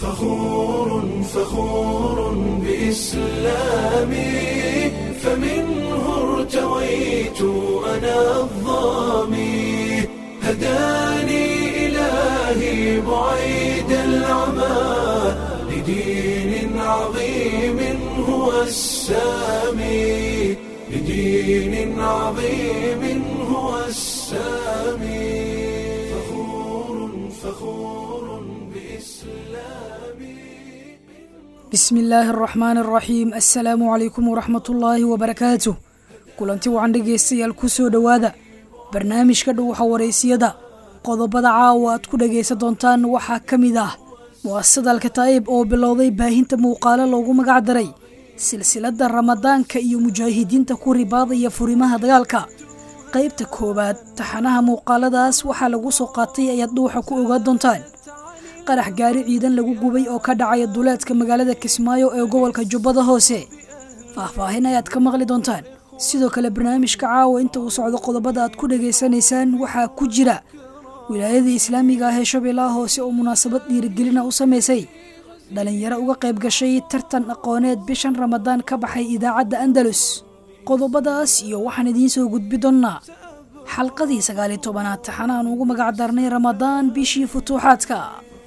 فخور فخور بإسلامي فمنه ارتويت أنا الظامي هداني إلهي بعيد العمى لدين عظيم هو السامي لدين عظيم هو السامي فخور فخور بإسلامي bismi illaahi araxmaan araxiim assalaamu calaykum waraxmat ullaahi wabarakaatuh kulanti wacan dhegaystayaal ku soo dhowaada barnaamijka dhuwaxa waraysiyada qodobada caawa aad ku dhagaysan doontaan waxaa ka mid ah mu'asasada alkataa'ib oo bilowday baahinta muuqaalo loogu magac daray silsiladda ramadaanka iyo mujaahidiinta ku ribaadaya furimaha dagaalka qaybta koowaad taxanaha muuqaaladaas waxaa lagu soo qaatay ayaad dhuuxa ku ogaan doontaan qarax gaari ciidan lagu gubay oo ka dhacaya duleedka magaalada kismaayo ee gobolka jubbada hoose faahfaahin ayaad ka maqli doontaan sidoo kale barnaamijka caawa inta uu socdo qodobada aad ku dhagaysanaysaan waxaa ku jira wilaayadii islaamiga ah ee shabeellaha hoose oo munaasabad dhiirigelina u samaysay dhalinyaro uga qayb gashay tartan aqooneed bishan ramadaan ka baxay idaacadda andalus qodobadaas iyo waxaan idiin soo gudbi doonnaa xalqadii sagaaliyo tobanaad taxanaan ugu magac darnay ramadaan bishii futuuxaadka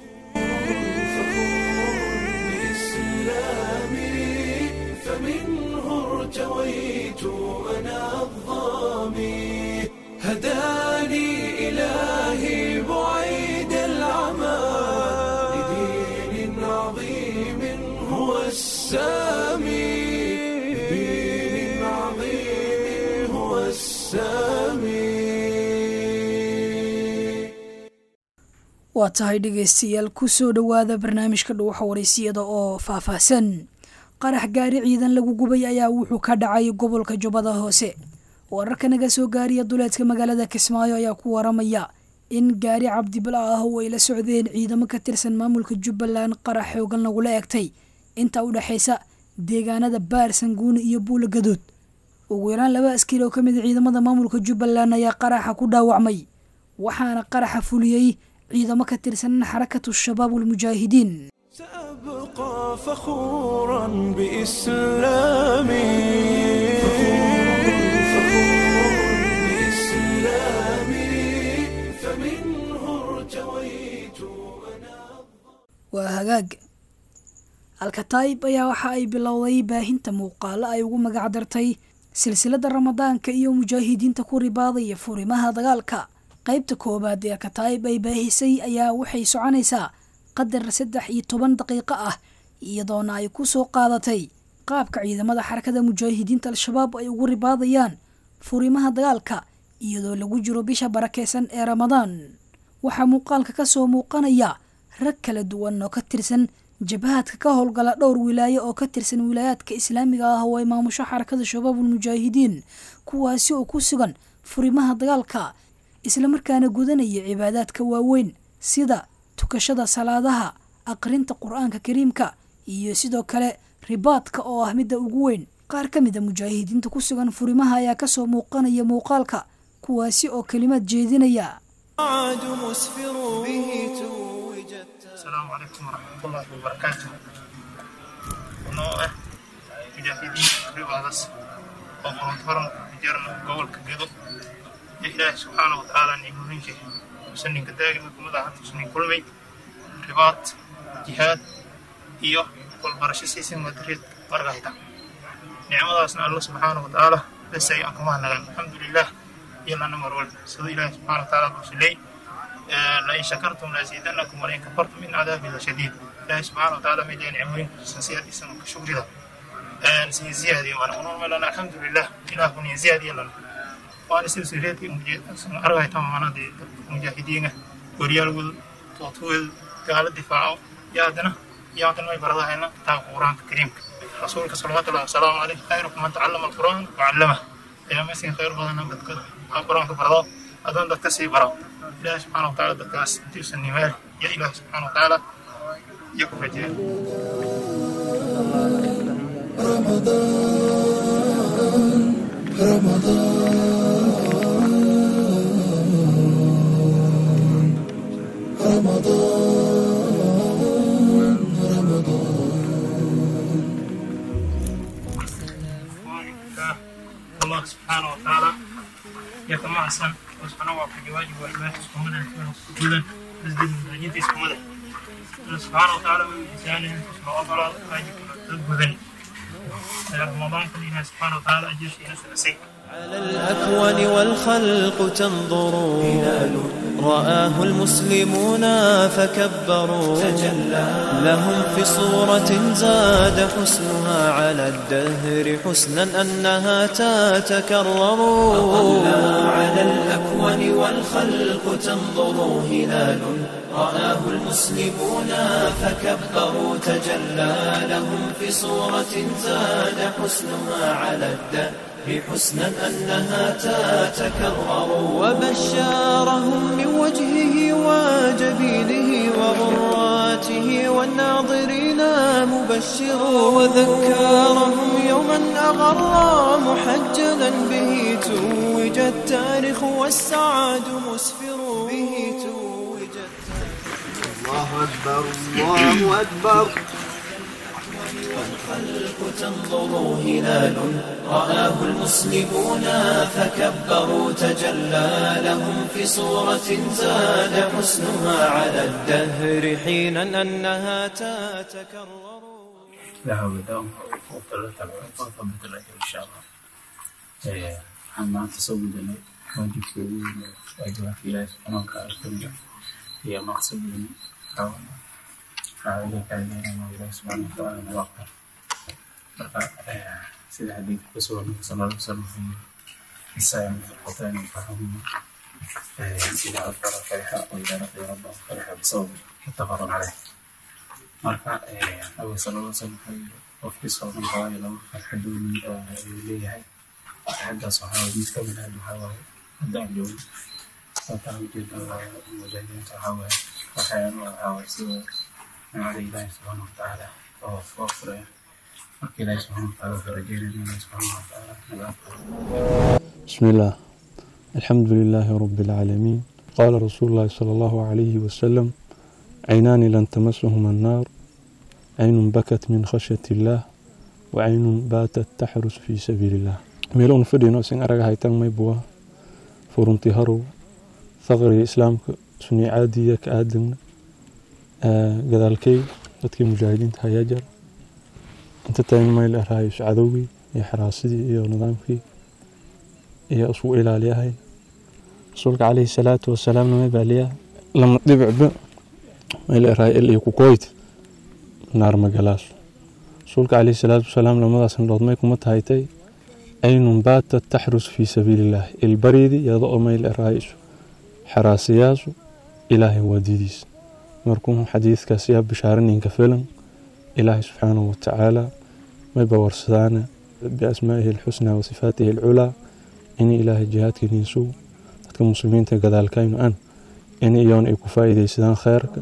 بإسلامي فمنه ارتويت أنا الظامي هداني إلهي بعيد العمى لدين عظيم هو السامي لدين عظيم هو السامي waa tahay dhegaystayaal ku soo dhowaada barnaamijka dhuwaxa waraysiyada oo faahfaahsan qarax gaari ciidan lagu gubay ayaa wuxuu ka dhacay gobolka jubbada hoose wararka naga soo gaariya duleedka magaalada kismaayo ayaa ku waramaya in gaari cabdibala ah oo ay la socdeen ciidamo ka tirsan maamulka jubbaland qarax xoogan lagula egtay inta u dhexaysa deegaanada baar sanguuni iyo buula gaduud ugu yaraan laba askari oo ka mid a ciidamada maamulka jubbaland ayaa qaraxa ku dhaawacmay waxaana qaraxa fuliyey ciidamo ka tirsan xarakatu shabaab walmujaahidiin سأبقى فخورا بإسلامي فمنه ارتويت أنا waa hagaag alkataayib ayaa waxa ay bilowday baahinta muuqaalo ay ugu magac dartay silsiladda ramadaanka iyo mujaahidiinta ku ribaadaya furimaha dagaalka qaybta koowaad ee alkataayib ay baahisay ayaa waxay soconaysaa qadar saddex iyo toban daqiiqo ah iyadoona ay ku soo qaadatay qaabka ciidamada xarakada mujaahidiinta al-shabaab ay ugu ribaadayaan furimaha dagaalka iyadoo lagu jiro bisha barakeysan ee ramadaan waxaa muuqaalka ka soo muuqanaya rag kala duwan oo ka tirsan jabahadka ka howlgala dhowr wilaayo oo ka tirsan wilaayaadka islaamiga ah oo ay maamusho xarakada shabaabul mujaahidiin kuwaasi oo ku sugan furimaha dagaalka islamarkaana gudanaya cibaadaadka waaweyn sida tukashada salaadaha aqrinta qur-aanka kariimka iyo sidoo kale ribaadka oo ah midda ugu weyn qaar ka mid a mujaahidiinta ku sugan furimaha ayaa kasoo muuqanaya muuqaalka kuwaasi oo kelimad jeedinaya عاد مسفر به توجت السلام عليكم ورحمة الله وبركاته ونوع مجاهدين رباضس وقرن فرن جرنا قول كجدو إله سبحانه وتعالى نيمهن شيء سنين كداقي مكم ذا سنين كل مي رباط جهاد إيوه كل برش سيسن مدريد برغايتا نعمة أسنا الله سبحانه وتعالى بس أي أكمان الحمد لله يلا نمر ولد سيد الله سبحانه وتعالى بسلي لئن شكرتم لأزيدنكم ولئن كفرتم من عذابي لشديد الله سبحانه وتعالى من دين عمرين سنسياد إسان كشكر ذا سي زيادة وأنا أقول لنا الحمد لله إله من زيادة لنا وأنا سلسلتي أرغي تماما دي مجاهدين وريال ول توتول قال الدفاع يادنا يادنا ما يبرضها هنا كتاب القرآن الكريم رسولك صلى الله عليه وسلم خيركم من تعلم القرآن وعلمه يا مسين خير بدنا بدك القرآن كبرضه أدون دك سي برا إله سبحانه وتعالى دكاس تيسن نمال يا إله سبحانه وتعالى يكفر جيل رمضان يتمعصن وسبحانه وتعالى واجب والباس اسكمنا جدا مسجد المساجد اسكمنا سبحانه وتعالى من إنسانه سبحانه وتعالى واجب تبذن رمضان كلنا سبحانه وتعالى أجل شيء نسي على الأكوان والخلق تنظر هلال رآه المسلمون فكبروا تجلى لهم في صورة زاد حسنها على الدهر حسنا أنها تتكرر على الأكوان والخلق تنظر هلال رآه المسلمون فكبروا تجلى لهم في صورة زاد حسنها على الدهر حسنا أنها تتكرر وبشارهم من وجهه وجبينه وغراته والناظرين مبشر وذكرهم يوما أغر محجلا به توج التاريخ والسعاد مسفر به توج الله أكبر الله أكبر الخلق تنظر هلال رآه المسلمون فكبروا تجلى لهم في صورة زاد حسنها على الدهر حينا أنها تتكرر لا حول ولا قوة إلا بالله إن شاء الله waxaan maanta soo gudanay waajibkii ugu weynaa waajibaadka ilaahi subxaana watacaala kamida iyo maqsadkeena waxaa iga faa'iideynaya ilaahi subxaana watacaala naga aqbal marka sida xadiidka kusoo nabi sala allahu wasalam wuxuu yiri isaayan filqotaan fahamu إذا أكبر فرح وإذا لقي ربه فرح بصوم متفق عليه marka nabiga sala alla slam wuxuu qofkii sooman waayo laba farxadooni ayuu leeyahay farxaddaas waxaa waye mid ka mid ah waxaa waaye hadda aan joogno sababta aan ujeeda mujaahidiinta waxaa waaye waxaan waxaa waaye sida nimcada ilaahi subxaana watacaala oo soo furaya marka ilaahi subxaana watacaala wuxuu rajeynaya ilaahi subxaana watacaala naga aqbalo بسم الله الحمد لله رب العالمين قال رسول الله صلى الله عليه وسلم عينان لن تمسهما النار عين بكت من خشية الله وعين باتت تحرس في سبيل الله ميلون فدينو سين أرغا هايتان ميبوا فرنتي هرو ثغري إسلامك سني عادية كآدم قدالكي dadkii mujaahidiinta hayaa jar inta tagan mayl araayo cadowgii iyo xaraasidii iyo nidaamkii iyo isku ilaaliyahay rasuulka calayhi salaatu wasalaam nama baaliya lama dhibicba mayl araayo il iyo kukoyt naar magalaas rasuulka calayhi salaatu wasalaam lamadaas indhood may kuma tahaytay aynun baatat taxrus fii sabiilillaah ilbariidi yada oo mayl araayisu xaraasiyaasu ilaahay waadidiis markuu xadiidkaas yaa bishaaraninka filan ilaahay subxaanahu watacaala may bawarsadaana biasmaa'ihi alxusnaa wa sifaatihi alculaa in ilaahay jihaadkaniisu dadka muslimiinta gadaalkaynu an in iyoon ay ku faa'iidaysadaan kheyrka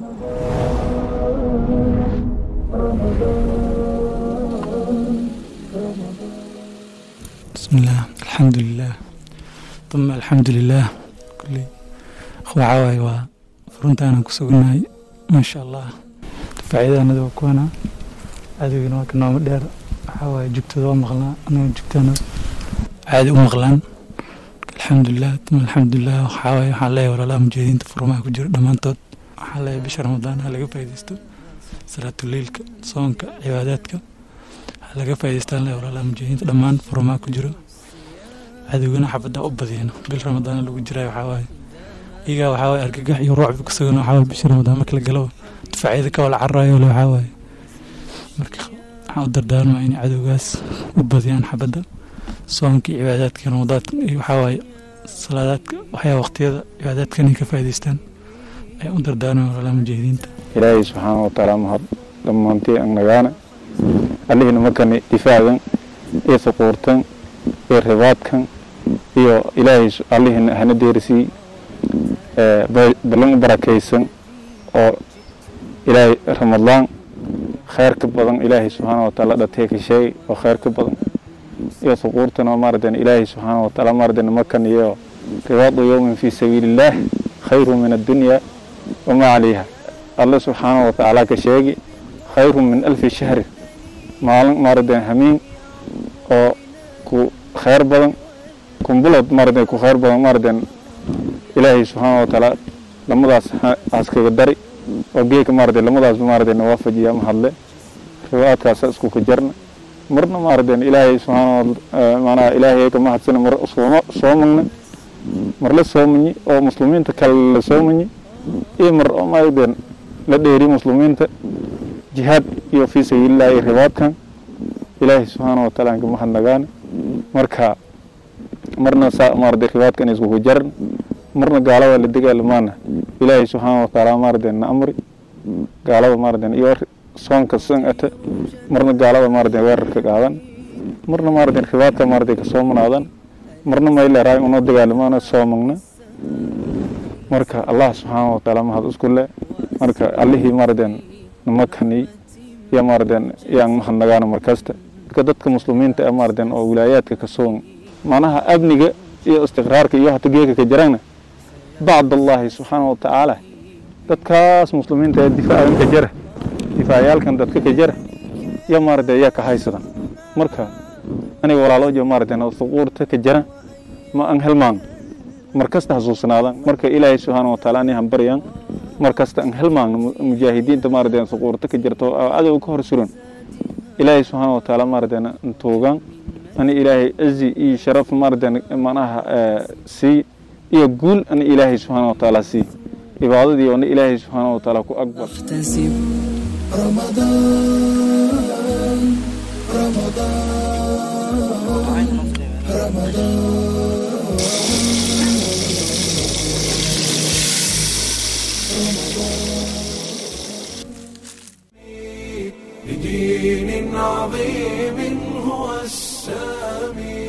بسم الله الحمد لله ثم الحمد لله كل waxawaaye waa furuntaana ku sugnahay maasha allah faa'iidaanada waa kuwana cadowgina waa ka nooma dheer waxawaaye jugtooda waa maqlaa anaga jugtaana caadi u maqlaan alxamdulilah tuma alxamdulilah waxawaaye waxaan leeyahay walaalaha mujahidiinta furmaha ku jira dhammaantood waxaan leeyahay bisha ramadaan ha laga faa'iidaysto salaatuleilka soonka cibaadaadka ha laga faa'iidaystaan leeyahay walaalaha mujahidiinta dhammaan furmaha ku jiro cadowgana xabadda u badiyeen bil ramadaana lagu jiray waxawaaye iyagaa waxaa waye argagax iyo ruucbi ku sugan waxaa waye bisha ramadaan marka la galo difaacyada ka wala cararayo le waxaa waaye marka waxaan u dardaarmaa inay cadowgaas u badiyaan xabadda soomkii cibaadaadka ramadaadka iyo waxaa waaye salaadaadka waxyaa waqtiyada cibaadaadka inay ka faa'iidaystaan ayaan u dardaarmaa walaalaha mujahidiinta ilaahay subxaana watacaala mahad dhammaantii an nagaana allihina markani difaacan iyo suquurtan iyo ribaadkan iyo ilaahay allihina hana deerisii ballan u barakaysan oo ilaahay ramadaan khayr ka badan ilaahay subxaana wataala dhatee ka sheegay oo khayr ka badan iyo suquurtan oo maaratan ilaahay subxaana wataala maaratan makan iyo ribaadu yowmin fii sabiili illaah khayru min addunya wamaa calayha alle subxaana watacaala ka sheegi khayru min alfi shahri maalin maaratan hamiin oo ku khayr badan kumbulood maaragtay ku khayr badan maaragtay ilaahay subxaana wa tacaala lamadaas askaga dari oo geeka maaragtay lamadaasba maaragtay nawaafajiya ma hadle riwaayadkaasa isku ka jarna marna maaragtay ilaahay subxaana maanaha ilaahay ka mahadsana mar sooma soomagna mar la soomanyi oo muslimiinta kale la soomanyi iyo mar oo maaragtay la dheeri muslimiinta jihaad iyo fii sabiilillahi iyo ribaadkan ilaahay subxaana wa tacaala ka mahadnagaane marka marna saa maaragtay ribaadkan isku jaran marna gaalada la dagaalamaana ilaahay subxaana wa tacaala maaragtay na amri gaalada maaragtay iyo soonka san ata marna gaalada maaragtay weerarka qaadan marna maaragtay ribaadka maaragtay kasoo manaadan marna mayleeraay unoo dagaalamaana soomagna marka allah subxaana wa tacaala mahad isku le marka allihii maaragtay namakani iyo maaragtay yaan mahadnagaana markasta marka dadka muslimiinta ee maaragtay oo wilaayaadka kasoo macnaha amniga iyo istiqraarka iyo hata geeka ka jirana bacd allahi subxaana wa tacaala dadkaas muslimiinta ee difaacan ka jara difaacayaalkan dadka ka jara iyo maaragtay ayaa ka haysadan marka aniga walaaloojo maaragtay suquurta ka jara ma aan helmaan markasta xasuusnaadan marka ilaahay subxaana wa tacaala ani hambaryaan markasta aan helmaan mujaahidiinta maaragtay suquurta ka jirto oo cadow ka hor suran ilaahay subxaana wa tacaala maaragtay tuugaan ani ilaahay cizi iyo sharaf maaragtay macnaha sii iyo guul ani ilaahay subxaana wa tacaala sii cibaadadii oona ilaahay subxaana wa tacaala ku akbar لدين عظيم هو السامي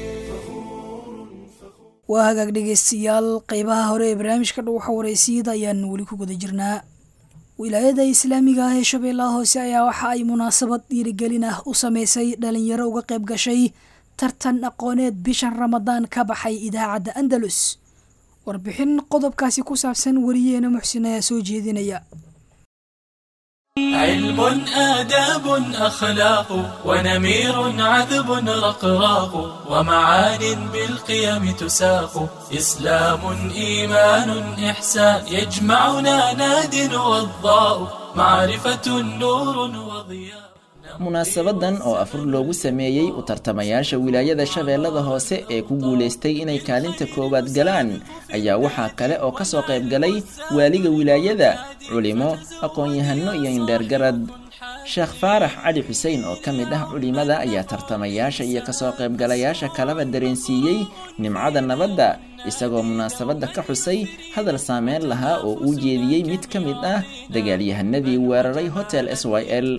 waa hagaag dhegeystayaal qeybaha hore ee barnaamijka dhuuxa wareysiyada ayaan weli ku guda jirnaa wilaayada islaamiga ah ee shabeellaha hoose ayaa waxa ay munaasabad dhiirigelin ah u sameysay dhalinyaro uga qayb gashay tartan aqooneed bishan ramadaan ka baxay idaacadda andalus warbixin qodobkaasi ku saabsan wariyeena muxsin ayaa soo jeedinaya علم آداب أخلاق ونمير عذب رقراق ومعان بالقيم تساق إسلام إيمان إحسان يجمعنا ناد وضاء معرفة نور وضياء munaasabadan oo afur loogu sameeyey u tartamayaasha wilaayada shabeellada hoose ee ku guulaystay inay kaalinta koowaad galaan ayaa waxaa kale oo ka soo qayb galay waaliga wilaayada culimo aqoon-yahano iyo indheergarad sheekh faarax cali xuseen oo ka mid ah culimada ayaa tartamayaasha iyo kasoo qaybgalayaasha kalaba dareensiiyey nimcada nabadda isagoo munaasabadda ka xusay hadal saameyn lahaa oo uu jeediyey mid ka mid ah dagaalyahanadii weeraray hotel s y l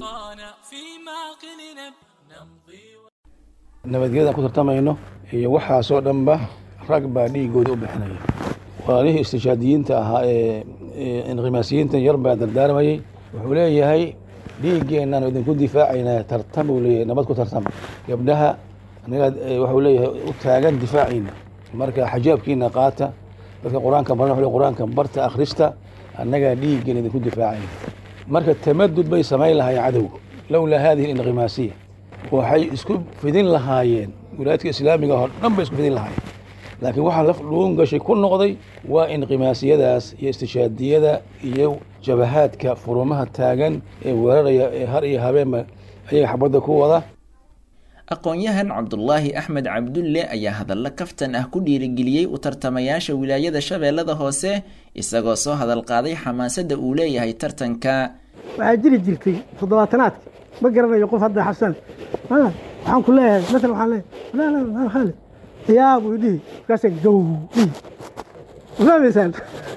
nabadgelyadaan ku tartamayno iyo waxaasoo dhanba rag baa dhiigooda u bixinaya walaalihii istishaadiyiinta ahaa ee inqimaasiyiinta yar baa dardaarmayey wuxuu leeyahay dhiiggeennaanu idinku difaacaynaa tartam buu leeyahay nabad ku tartam gabdhaha anagaa waxuu leeyahay u taagan difaaciina marka xajaabkiina qaata dadka qur-aanka baran wuxuu qur-aanka barta akhrista annagaa dhiiggeena idinku difaacayna marka tamadud bay samayn lahaayeen cadowga lowlaa hadihi alinqimaasiya waxay isku fidin lahaayeen wilaayadka islaamiga oo dhan bay isku fidin lahaayeen laakiin waxaa laf dhuun gashay ku noqday waa inqimaasiyadaas iyo istishaadiyada iyo jabahaadka furumaha taagan ee weeraraya ee har iyo habeenba ayaga xabadda ku wada aqoon-yahan cabdulaahi axmed cabdulle ayaa hadallo kaftan ah ku dhiirigeliyey u tartamayaasha wilaayada shabeellada hoose isagoo soo hadal qaaday xamaasadda uu leeyahay tartanka waxaa jiri jirtay toddobaatanaadka ma garanayo qof hadda xasan waxaan ku leeyahay maala waxaan leeyahay khaalid yaa buu dhihi markaasa gow dhihi fahmaysaan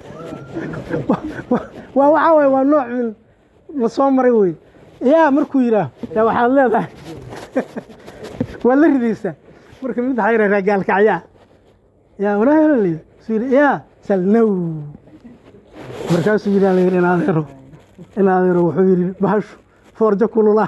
waa waxaa waye waa nooc min la soo maray wey yaa markuu yidhaah yaa waxaad leedahay waa la ridaysaa marka mid waxaa yidhahdaa gaalkacyaa yaa walaahi suu yidhi yaa salnow markaasuu yidhi la yidhi in adeero in adeero wuxuu yidhi bahashu foorjo kululaa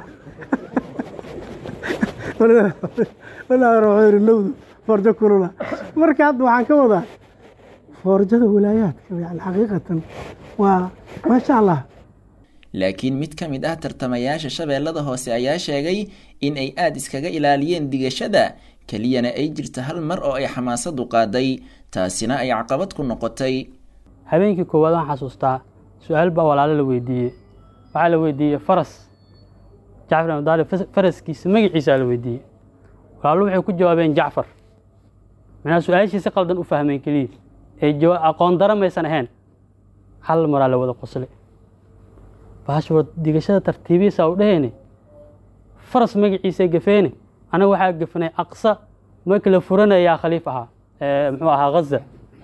wuxuu yidhi nowdu foorjo kulula marka hadda waxaan ka wadaa foorjada walaayaadka yani xaqiiqatan waa maasha allah laakiin mid ka mid ah tartamayaasha shabeellada hoose ayaa sheegay in ay aada iskaga ilaaliyeen digashada keliyana ay jirta hal mar oo ay xamaasadu qaaday taasina ay caqabad ku noqotay habeenkii koowaad waan xasuustaa su-aal baa walaalo la weydiiyey waxaa la weydiiyey faras jacfar ibn daalib faraskiisa magaciisaa la weydiiyey walaalo waxay ku jawaabeen jacfar macnaha su-aashii si qaldan u fahmeen keliya ee aqoon dara maysan ahayn hal maraa la wada qosle bahash war digashada tartiibihiisa u dhehayne faras magaciisa gafeene anaga waxaa gafnay aqsa markii la furanayaa khaliif ahaa muxuu ahaa ghaza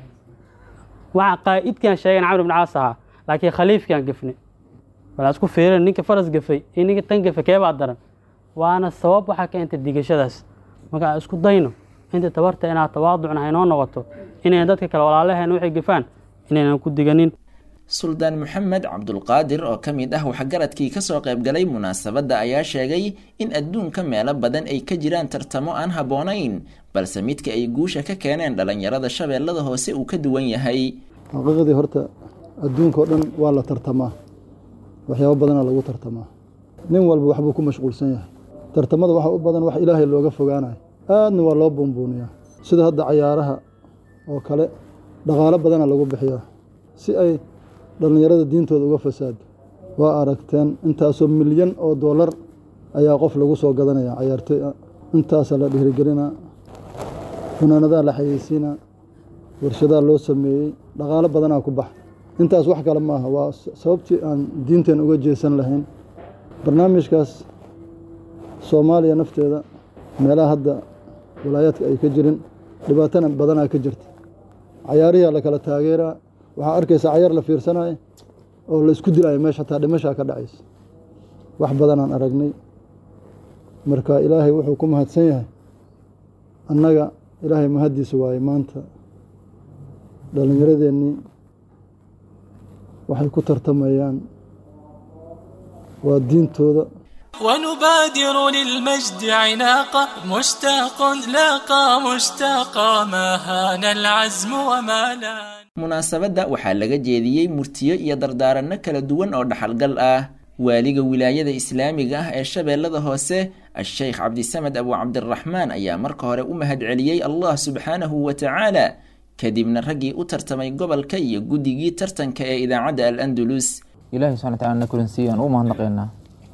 waxa qaa'idkan sheegan camr ibn caas ahaa laakiin khaliifkan gafne walaa isku fiirin ninka faras gafay iyo ninka tan gafe keebaa daran waana sabab waxaa keentay digashadaas marka aan isku dayno inta tabarta inaad tawaaducna haynoo noqoto inayna dadka kale walaalaheen waxay gafaan inaynan ku diganin suldaan maxamed cabdulqaadir oo ka mid ah waxgaradkii kasoo qaybgalay munaasabadda ayaa sheegay in adduunka meelo badan ay ka jiraan tartamo aan habboonayn balse midka ay guusha ka keeneen dhallinyarada shabeellada hoose uu ka duwan yahay xaqiiqadii horta adduunka oo dhan waa la tartamaa waxyaabo badanaa lagu tartamaa nin walba waxbuu ku mashquulsan yahay tartamada waxa u badan wax ilaahay looga fogaanayo aadna waa loo buunbuuniyaa sida hadda cayaaraha oo kale dhaqaalo badana lagu bixiyaa si ay dhallinyarada diintooda uga fasaado waa aragteen intaasoo milyan oo dollar ayaa qof lagu soo gadanaya cayaartoy ah intaasaa la dhiirigelinaa funaanadaa la xayeysiinaa warshadaa loo sameeyey dhaqaalo badanaa ku baxa intaas wax kale maaha waa sababtii aan diinteen uga jeesan lahayn barnaamijkaas soomaaliya nafteeda meelaha hadda walaayaadka ay ka jirin dhibaatana badanaa ka jirta cayaariyaa la kala taageeraa waxaa arkaysa cayaar la fiirsanayo oo la isku dilayo meesha hataa dhimashaa ka dhacaysa wax badanaan aragnay marka ilaahay wuxuu ku mahadsan yahay annaga ilaahay mahaddiisa waaye maanta dhallinyaradeennii waxay ku tartamayaan waa diintooda ونبادر للمجد عناقا مشتاق لاقى مشتاقا ما هان العزم وما لان munaasabadda waxaa laga jeediyey murtiyo iyo dardaaranno kala duwan oo dhaxalgal ah waaliga wilaayada islaamiga ah ee shabeellada hoose a-sheykh cabdisamed abu cabdiraxmaan ayaa marka hore u mahadceliyey allah subxaanahu wa tacaala kadibna raggii u tartamay gobolka iyo guddigii tartanka ee idaacadda al andalus ilaahay subxana wataala na kulansiiye aan u mahadnaqaynaa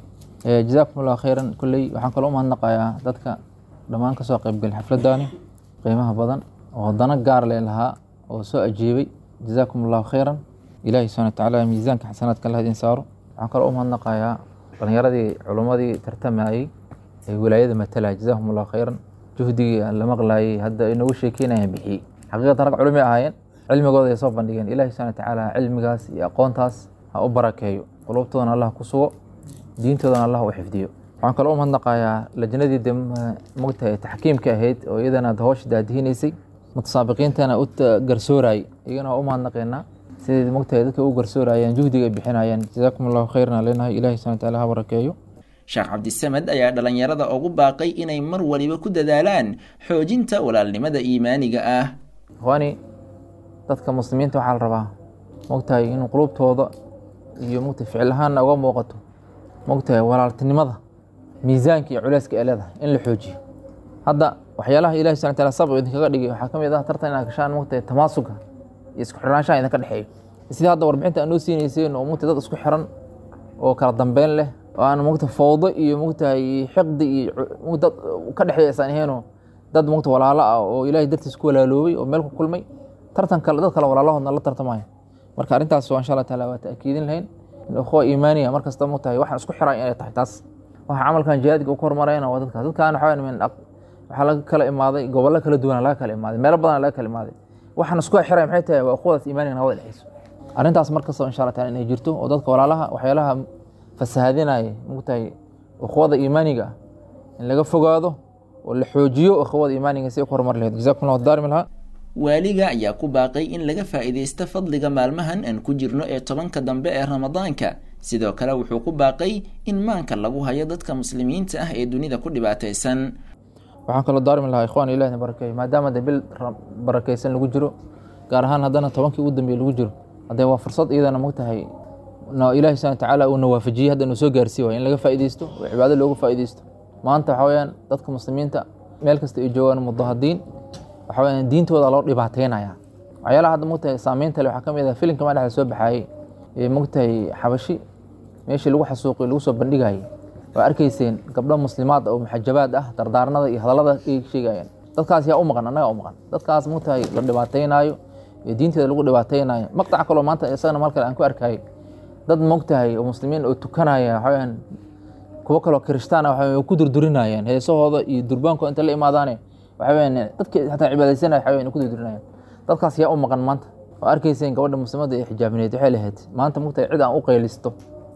jazaakum allahu khayran kolley waxaan kaloo u mahadnaqayaa dadka dhammaan kasoo qaybgalay xafladdaani qiimaha badan oo dana gaar lee lahaa oo soo ajiibay jazaakum allahu khayran ilaahay subxana watacaala miisaanka xasanaadka allah idin saaro waxaan kaloo u mahadnaqayaa dhalinyaradii culummadii tartamayey ee wilaayada matalaya jazaakum allahu khayran juhdigii aan la maqlaayay hadda inoogu sheekeynayaan bixiyey xaqiiqatan rag culumi ahaayeen cilmigooda ay soo bandhigeen ilaahay subxana watacaala cilmigaas iyo aqoontaas ha u barakeeyo qulubtoodana allah ku sugo diintoodana allah u xifdiyo waxaan kaloo u mahadnaqayaa lajnadii de mogtahay taxkiimka ahayd oo iyadana hawsha daadihinaysay mutasaabiqiintana u garsoorayay iyagana waa u mahadnaqeynaa siday mogtahay dadka u garsoorayeen juhdiga ay bixinayeen jazaakum allahu khayran leenahay ilahi subxana wataala ha barakeeyo sheekh cabdisamed ayaa dhallinyarada ugu baaqay inay mar waliba ku dadaalaan xoojinta walaalnimada iimaaniga ah ikhwaani dadka muslimiinta waxaa la rabaa mogtahay in qulubtooda iyo mogtahay ficil ahaanna uga muuqato mogtahay walaaltinimada miisaanka iyo culeyska ee leedahay in la xoojiyo hadda waxyaalaha ilahi subxana wataala sabab idinkaga dhigay waxaa ka mid ah tartan inaad gashaan mogtahay tamaasuga iyo isku xirnaanshaha idinka dhexeeyo sidii hadda warbixinta aad noo siinayseen oo mogtahay dad isku xiran oo kala dambeyn leh oo aan mogtahay fowdo iyo mogtahay xiqdi iyo dad ka dhexeeya isaan aheenoo dad mogta walaalo ah oo ilaahay dartiis ku walaaloobay oo meel ku kulmay tartan kale dad kale walaalahoodna la tartamaya marka arrintaas waa insha allah taala waa ta'kiidin lahayn in ukhuwa iimaaniya mar kasta mogtahay waxaan isku xiray inay tahay taas waxa camalkan jihaadka u kormarayna waa dadkaas dadkaan waxaa min waxaa laga kala imaaday gobollo kala duwana laga kala imaaday meelo badan laga kala imaaday waxaan isku xiray maxay tahay waa ukhuwadaas iimaaniga nabada dhexeyso arrintaas mar kasta insha allah taala inay jirto oo dadka walaalaha waxyaalaha fasahaadinaya mogtahay ukhuwada iimaaniga ah in laga fogaado oo la xoojiyo ukhuwada iimaaniga si ay ku horumar lahayd jazakum allahu daarim lahaa waaliga ayaa ku baaqay in laga faa'iidaysto fadliga maalmahan aan ku jirno ee tobanka dambe ee ramadaanka sidoo kale wuxuu ku baaqay in maanka lagu hayo dadka muslimiinta ah ee dunida ku dhibaataysan waxaan kaloo daarmi lahaa ikhwan ilahna barakeeyo maadaama de bil barakeysan lagu jiro gaar ahaan haddana tobankii ugu dambeeye lagu jiro haddee waa fursad iyadana mogtahay ilahi subxana watacaala uuna waafajiyey hadda inuu soo gaarsiiy waay in laga faa'iideysto oo cibaado looga faa'iideysto maanta waxaa weyaan dadka muslimiinta meel kasta ay joogaan mudahadiin waxa weyaan diintooda loo dhibaateynaya waxyaalaha hadda mogtahay saameynta le waxaa ka mid ah filimka maa dhexda soo baxaayey ee mogtahay xabashi meeshii lagu xasuuqay lagu soo bandhigayay waa arkayseen gabdho muslimaad oo muxajabaad ah dardaarnada iyo hadallada ay sheegayaan dadkaas yaa u maqan annagaa u maqan dadkaas mogtahay la dhibaateynaayo ee diinteeda lagu dhibaateynayo maqtaca kaloo maanta isagana mal kale aan ku arkayay dad mogtahay oo muslimiin oo tukanaya waxaweyaan kuwo kaloo kirishtaana waxa ku durdurinayaan heesahooda iyo durbaankooda inta la imaadaane waxaweyaan dadka xataa cibaadaysanaya waxaweyan ku durdurinayaan dadkaas yaa u maqan maanta oo arkayseen gabadha muslimadda ee xijaabineed waxay lahayd maanta mogtahay cid aan u qaylisto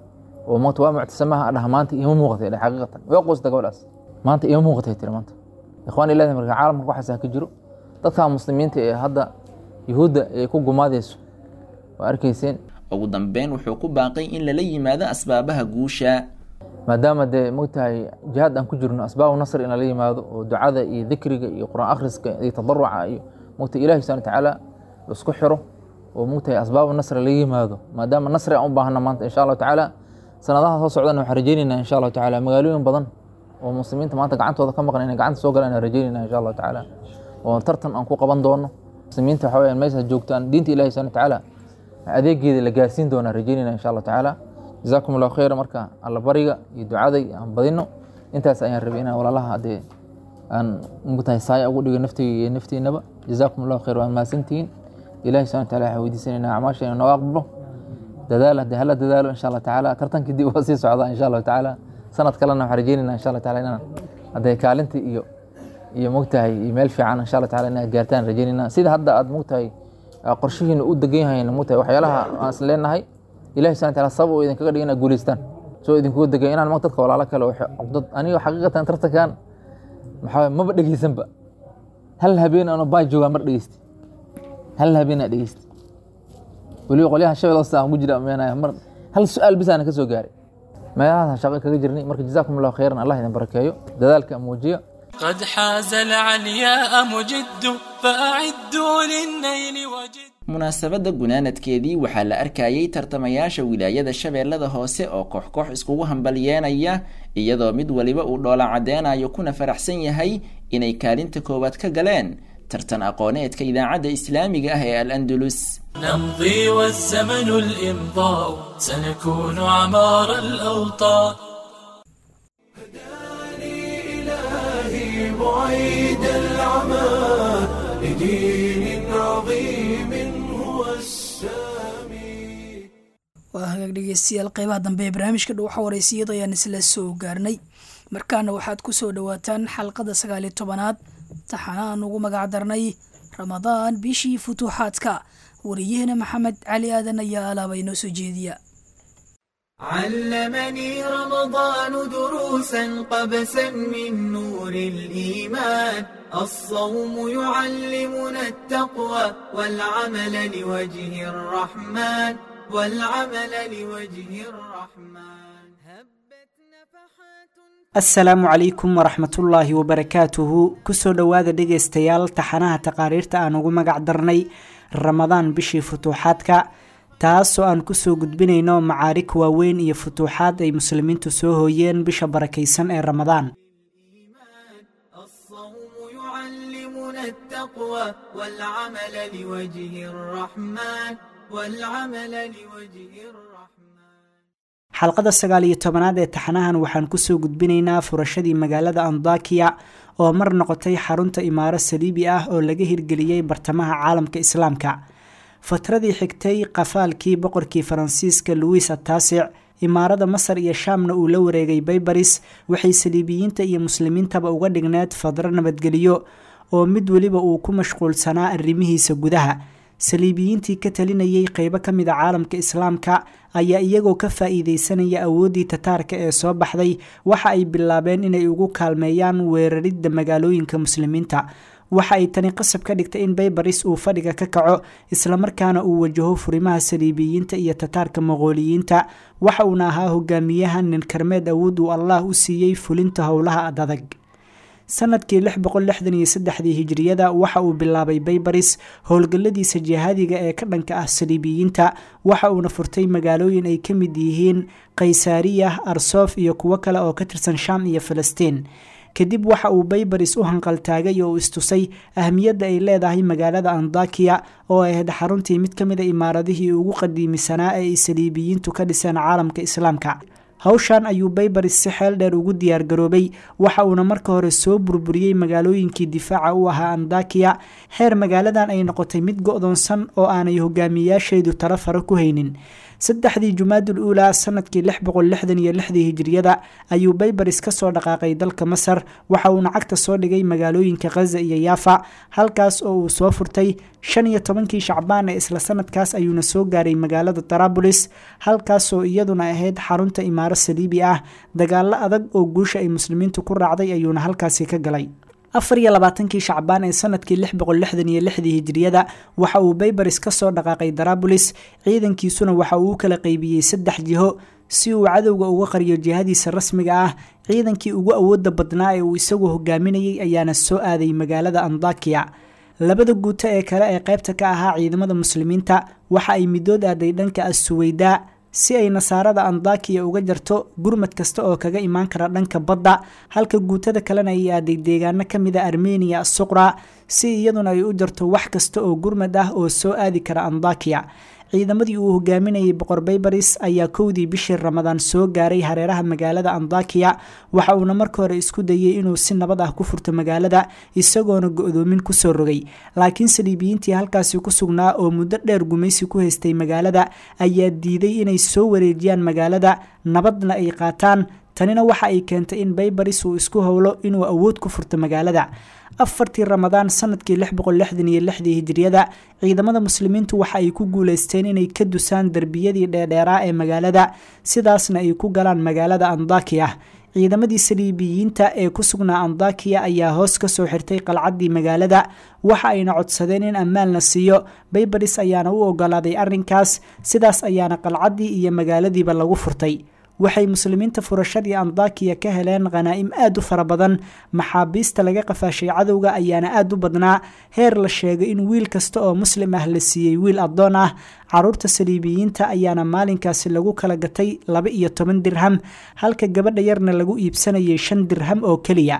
oo maanta waa muctasamaha dhah maanta ima muuqatay dhah xaqiiqatan waa quusta gabadhaas maanta ima muuqatay tiri maanta ikhwaan ilahi marka caalamka waxaasaa ka jiro dadka muslimiinta ee hadda yuhuudda ay ku gumaadayso waa arkayseen ugu dambeyn wuxuu ku baaqay in lala yimaado asbaabaha guusha maadaama dee mogtahay jihaad aan ku jirno asbaabu nasr in lala yimaado oo ducada iyo dikriga iyo qur-aan akhriska iyo tadaruca iyo mogtahay ilahi subxana watacaala laisku xiro oo mogtahay asbaabu nasr laga yimaado maadaama nasri aan u baahna maanta insha allahu tacaala sanadaha soo socdana waxaan rajeyneynaa insha allahu tacaala magaalooyin badan oo muslimiinta maanta gacantooda ka maqan inay gacanta soo galaan aan rajeynayna insha allahu tacaala oo tartan aan ku qaban doono muslimiinta waxa weyaan meeshaas joogtaan diinta ilahi subxana watacaala adeegeeda la gaarsiin doonaa rajeynayna insha allahu tacaala jazaakum allahu khayra marka alla bariga iyo ducaday aan badino intaas ayaan rabay inaan walaalaha haddee aan mugtahay saaya ugu dhigo naftayga iyo naftiinaba jazaakum allahu khayr waan mahadsantihiin ilahi subxana wataala waxaan weydiisanaynaa acmaasha inuu nooga aqbalo dadaal haddii hala dadaalo insha allah tacaala tartankii dib waa sii socdaa insha allahu tacaala sanad kalena waxaan rajeynayna insha allah taala inaan haddee kaalintii iyo iyo mogtahay iyo meel fiican insha allah taala inaad gaartaan rajeynayna sida hadda aad mogtahay qorshihiina u degan yahayn mogtahay waxyaalaha aan is leenahay ilahi subxana wataala sabab oo idinkaga dhigay inaad guulaystaan soo idinkuga degay inaan mag dadka walaalo kale oo cugdad aniga xaqiiqatan tartankan maxaa maba dhegeysanba hal habeen ano baa joogaa mar dhegeysta hal habeen aa dhegeysta weliba qolyahan shabel hoose aan ku jira meenaya mar hal su-aal bis aana ka soo gaaray meelahaas shaqo kaga jirnay marka jazaakum allahu khayran allah idin barakeeyo dadaalka muujiya قد حاز العلياء مجد فأعدوا للنيل وجد munaasabadda gunaanadkeedii waxaa la arkayay tartamayaasha wilaayada shabeellada hoose oo koox-koox iskugu hambalyeenaya iyadoo mid waliba uu dhoola caddeynayo kuna faraxsan yahay inay kaalinta koowaad ka galeen tartan aqooneedka idaacadda islaamiga ah ee al andalus نمضي والزمن الإمضاء سنكون عمار الأوطان إلهي بعيد العمى لدين عظيم هو السامي waa hagaag dhegeystayaal qeybaha dambe ee barnaamijka dhuuxa wareysiyada ayaan isla soo gaarnay markaana waxaad ku soo dhowaataan xalqada sagaaliyo tobanaad taxana aan ugu magac darnay ramadaan bishii futuuxaadka wariyahena maxamed cali aadan ayaa alaaba inoo soo jeediya علمني رمضان دروسا قبسا من نور الإيمان الصوم يعلمنا التقوى والعمل لوجه الرحمن والعمل لوجه الرحمن asalaamu calaykum waraxmatullaahi wabarakaatuhu kusoo dhowaada dhegaystayaal taxanaha taqaariirta aan ugu magac darnay ramadaan bishii futuuxaadka taasoo aan kusoo gudbinayno macaarig waaweyn iyo futuuxaad ay muslimiintu soo hooyeen bisha barakaysan ee ramadaan يعلمنا التقوى والعمل لوجه الرحمن والعمل لوجه الرحمن xalqada sagaal iyo tobanaad ee taxanahan waxaan kusoo gudbinaynaa furashadii magaalada andakiya oo mar noqotay xarunta imaaro saliibi ah oo laga hirgeliyey bartamaha caalamka islaamka fatradii xigtay qafaalkii boqorkii faransiiska louis ataasic imaarada masar iyo shaamna uu la wareegay baybaris waxay saliibiyiinta iyo muslimiintaba uga dhigneed fadro nabadgeliyo oo mid weliba uu ku mashquulsanaa arrimihiisa gudaha saliibiyiintii ka talinayay qeybo ka mid a caalamka islaamka ayaa iyagoo ka faa-iideysanaya awooddii tataarka ee soo baxday waxa ay bilaabeen inay ugu kaalmeeyaan weeraridda magaalooyinka muslimiinta waxa ay tani qasab ka dhigtay in baybaris uu fadhiga ka kaco islamarkaana uu wajaho furimaha saliibiyiinta iyo tataarka moqooliyiinta waxa uuna ahaa hogaamiyaha nin karmeed awood uu allah u siiyey fulinta howlaha adadag sanadkii lix boqol lixdan iyo saddexdii hijiriyada waxa uu bilaabay baybaris howlgalladiisa jihaadiga ee ka dhanka ah saliibiyiinta waxa uuna furtay magaalooyin ay ka mid yihiin kaysaariya arsof iyo kuwo kale oo ka tirsan shaam iyo falastiin kadib waxa uu baybaris u hanqaltaagay oo istusay ahmiyadda ay leedahay magaalada andakiya oo ahayd xaruntii mid ka mida imaaradihii ugu qadiimisanaa ee ay saliibiyiintu ka dhiseen caalamka islaamka hawshan ayuu baybaris si xeel dheer ugu diyaargaroobay waxa uuna marka hore soo burburiyey magaalooyinkii difaaca u ahaa andakiya heer magaaladan ay noqotay mid go-doonsan oo aanay hogaamiyayaasheedu tala faro ku haynin saddexdii jumaadul uulaa sanadkii lix boqol lixdan iyo lixdii hijiriyada ayuu baybaris ka soo dhaqaaqay dalka masar waxa uuna cagta soo dhigay magaalooyinka khaza iyo yaafa halkaas oo uu soo furtay shan iyo tobankii shacbaan ee isla sanadkaas ayuuna soo gaaray magaalada tarabulis halkaasoo iyaduna ahayd xarunta imaaro saliibi ah dagaalo adag oo guusha ay muslimiintu ku raacday ayuuna halkaasi ka galay afar iyo labaatankii shacbaan ee sanadkii lix boqol lixdan iyo lixdii hijiriyada waxa uu baybaris ka soo dhaqaaqay darabulis ciidankiisuna waxa uu u kala qaybiyey saddex jiho si uu cadowga uga qariyo jihadiisa rasmiga ah ciidankii ugu awooda badnaa ee uu isagu hogaaminayay ayaana soo aaday magaalada andakiya labada guuto ee kale ee qaybta ka ahaa ciidamada muslimiinta waxa ay midood aaday dhanka assuweydaa si ay nasaarada andakiya uga jarto gurmad kasta oo kaga imaan kara dhanka badda halka guutada kalena ay aaday deegaano ka mida armeniya asuqra si iyaduna ay u jarto wax kasta oo gurmad ah oo soo aadi kara andakiya ciidamadii uu hogaaminayay boqor baybaris ayaa kowdii bishii ramadaan soo gaaray hareeraha magaalada andakiya waxa uuna marka hore isku dayey inuu si nabad ah ku furto magaalada isagoona go-doomin kusoo rogay laakiin saliibiyiintii halkaasi ku sugnaa oo muddo dheer gumaysi ku haystay magaalada ayaa diiday inay soo wareejiyaan magaalada nabadna ay qaataan tanina waxa ay keentay in baybaris uu isku howlo inuu awood ku furto magaalada afartii ramadaan sanadkii lix boqol lixdan iyo lixdii hijiriyada ciidamada muslimiintu waxa ay ku guuleysteen inay ka dusaan derbiyadii dheerdheeraa ee magaalada sidaasna ay ku galaan magaalada andakiya ciidamadii saliibiyiinta ee ku sugnaa andakiya ayaa hoos ka soo xirtay qalcaddii magaalada waxa ayna codsadeen in ammaan la siiyo baybaris ayaana u ogolaaday arrinkaas sidaas ayaana qalcaddii iyo magaaladiiba lagu furtay waxay muslimiinta furashadii andakiya ka heleen khanaa'im aad u fara badan maxaabiista laga qafaashay cadowga ayaana aad u badnaa heer la sheegay in wiil kasta oo muslim ah la siiyey wiil addoon ah caruurta saliibiyiinta ayaana maalinkaasi lagu kala gatay laba iyo toban dirham halka gabadha yarna lagu iibsanayay shan dirham oo keliya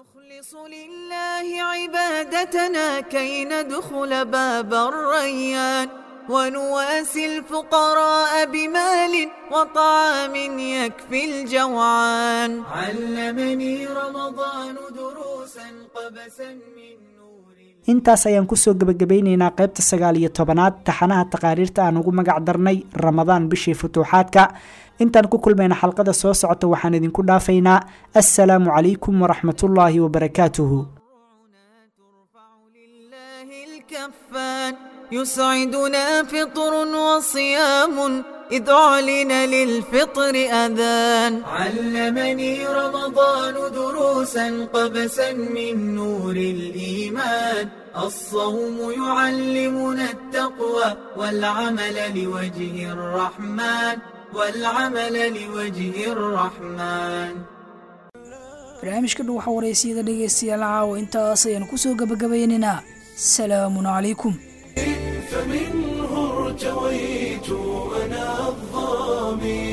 عبادتنا كي ندخل باب الريان ونواسي الفقراء بمال وطعام يكفي الجوعان علمني رمضان دروسا قبسا من intaas ayaan kusoo gebagabeyneynaa qaybta sagaal iyo tobanaad taxanaha taqaariirta aan ugu magac darnay ramadaan bishii futuuxaadka intaan ku kulmayna xalqada soo socota waxaan idinku dhaafaynaa assalaamu calaykum waraxmatullaahi wabarakaatuhu يسعدنا فطر وصيام إذ أعلن للفطر أذان علمني رمضان دروسا قبسا من نور الإيمان الصوم يعلمنا التقوى والعمل لوجه الرحمن والعمل لوجه الرحمن barnaamijka dhow waxaa wareysiyada dhegeystayaal caawa intaas ayaan kusoo gabagabaynaynaa salaamun calaykum فمنه ارتويت أنا الظامي